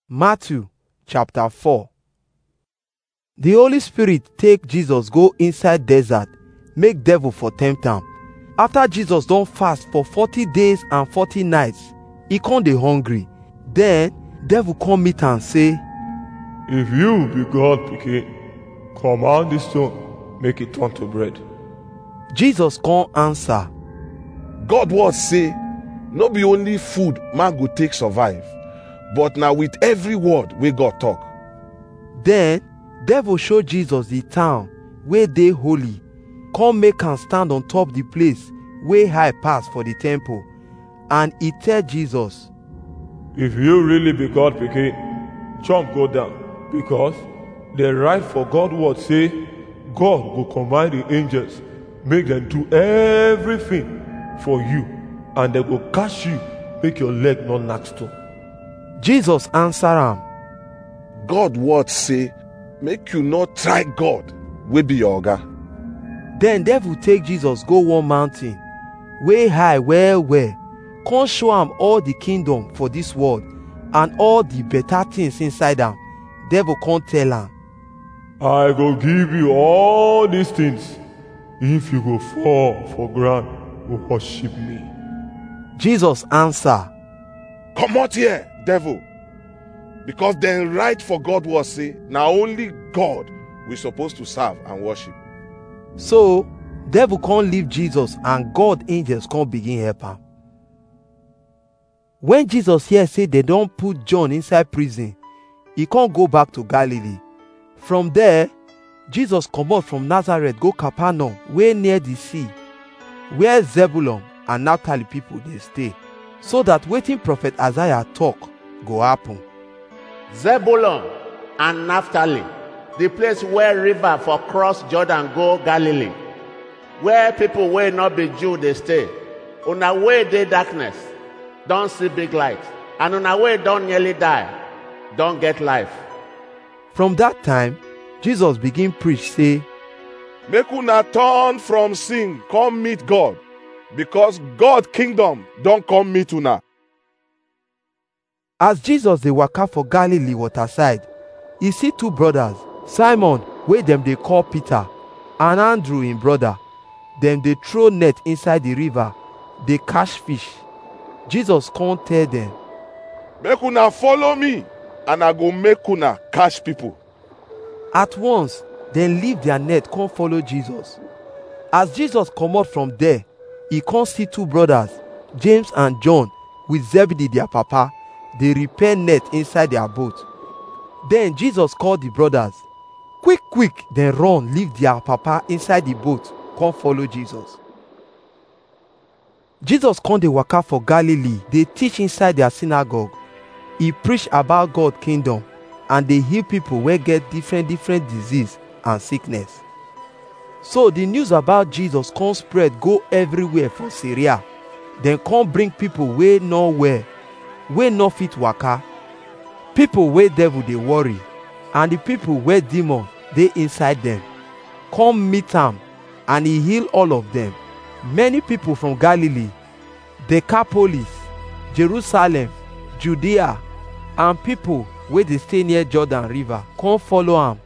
Matthew chapter 4 The Holy Spirit take Jesus go inside desert make devil for tempt am. After Jesus don fast for 40 days and 40 nights, e come dey hungry. Then devil come meet am say, If you be God pikin, command this stone, make it turn to bread. Jesus come answer, God word say, no be only food man go take survive, but na with every word wey God talk. Then devil show Jesus the town wey dey holy, come make am stand on top the place wey high pass for the temple. And e tell Jesus, If you really be God pikin, jump go down, because the right for God word say, God go command the angels, make them do everything for you, and they go catch you, make your leg not knack stone. Jesus answer am, God word say, make you not try God wey be your oga. Then devil take Jesus go one mountain wey high well well, come show am all the kingdom for this world and all the better things inside am. Devil come tell am, I go give you all these things if you go fall for ground go worship me. Jesus answer, Comot here, devil. Because dem right for God word say, na only God we suppose to serve and worship. So devil come leave Jesus and God angels come begin help am. When Jesus hear say they don put John inside prison, e come go back to Galilee. From there, Jesus comot from Nazareth go Capernaum wey near the sea, where Zebulun and Naphtali people dey stay, so that wetin prophet Isaiah talk go happen. Zebulun and Naphtali, the place where river for cross Jordan go Galilee, where people wey no be Jew dey stay. Una wey dey darkness don see big light, and una wey don nearly die don get life. From that time, Jesus begin preach say, Make una turn from sin, come meet God, because God kingdom don come meet una. As Jesus dey waka for Galilee waterside, e see two brothers, Simon wey dem dey call Peter, and Andrew im brother. Dem dey throw net inside the river, dey catch fish. Jesus come tell dem, Make una follow me, and I go make una catch people. At once, dem leave their net come follow Jesus. As Jesus comot from there, e come see two brothers, James and John, with Zebedee their papa, dey repair net inside their boat. Then Jesus call the brothers. Quick quick dem run leave their papa inside the boat come follow Jesus. Jesus come dey waka for Galilee dey teach inside their synagogue. E preach about God kingdom and dey heal people wey get different different disease and sickness. So the news about Jesus come spread go everywhere for Syria. Dem come bring people wey no well, wey no fit waka, people wey devil dey worry, and the people wey demon dey inside dem. Come meet am and he heal all of them. Many people from Galilee, Decapolis, Jerusalem, Judea, and people wey dey stay near Jordan river come follow am